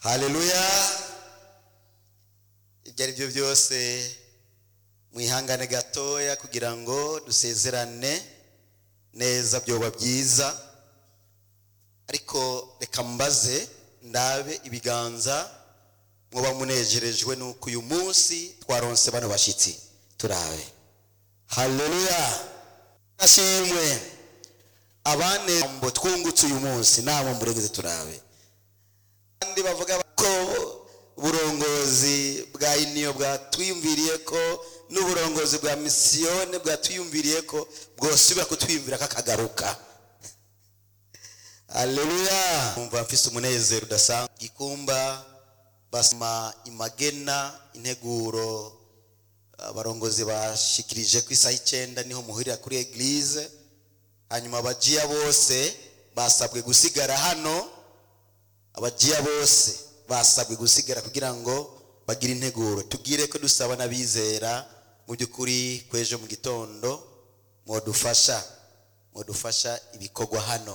haleluya ibyo ari byo byose mwihangane gatoya kugira ngo dusezerane neza byoba byiza ariko reka mbaze ndabe ibiganza muba munejerejwe nuko uyu munsi twaronse bano bashyitsi turabe haleluya ashimwe abane mbo twungutse uyu munsi nabo mburegeze turabe kandi bavuga ko uburongozi bwa iniyo bwatwiyumviriye ko n'uburongozi bwa misiyone bwatwiyumviriye ko bwosubira kutwiyumvira kakagaruka aleluya umva mfise umunezero udasanzwe gikumba basoma imagena integuro abarongozi bashikirije ku isaha icyenda niho muhurira kuri eglise hanyuma abajiya bose basabwe gusigara hano abajiya bose basabwe gusigara kugira ngo bagire integuro tubwire ko dusaba n'abizera mu by'ukuri kw'ejo mu gitondo mwadufasha mwadufasha ibikorwa hano